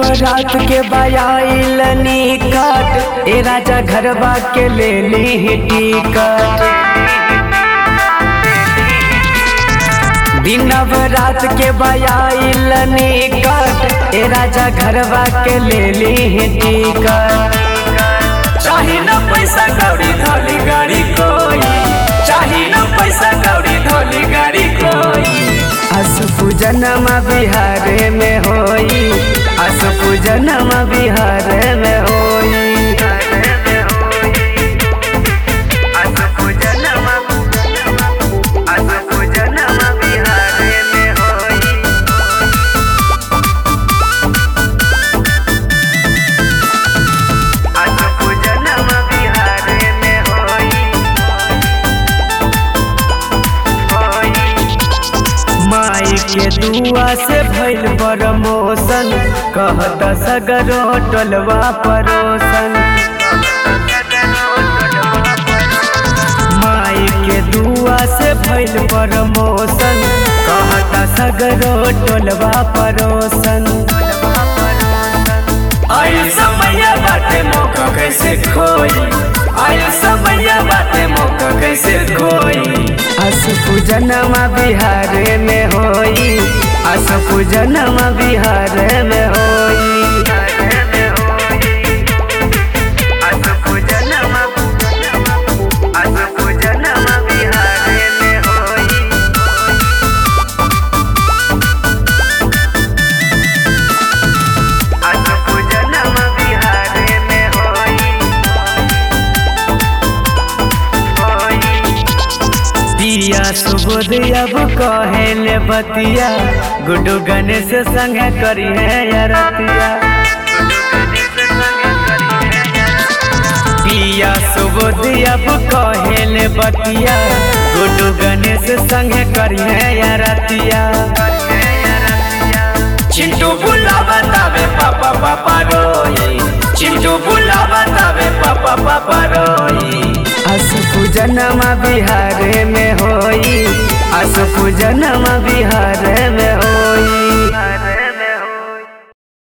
नवरात के बयाइल निकट ए राजा घरबा के ले ली टिकट दिन नवरात के बयाइल निकट ए राजा घरबा के ले ली टिकट चाही न पैसा कौड़ी धोली गाड़ी कोई चाही न पैसा कौड़ी धोली गाड़ी कोई अस पूजनमा बिहार में होई अस पूजनमा बिहार में होई अस पूजनमा अस पूजनमा बिहार में होई अस पूजनमा बिहार में होई माई के दुआ से भइल प्रमोशन कहत सगरो टोलवा परोसन माई के दुआ से भइल प्रमोशन कहत सगरो टोलवा परोसन आइल समय बाटे मौका कैसे खोई आइल समय बाटे मौका कैसे खोई अस पूजनमा बिहार में होई अस पूजनमा बिहार में होई अस पूजनमा अस पूजनमा बिहार में होई अस पूजनमा बिहार में होई दिया सुबोध अब कहेले बतिया गुड्डू गणेश संग करी है यारतिया दिया सुबोध अब कहेले बतिया गुड्डू गणेश संग करी है यारतिया चिंटू बुला बतावे पापा पापा रोई चिंटू बुला बतावे पापा पापा रोई अस पूजनमा बिहार में होई अस पूजनमा बिहार में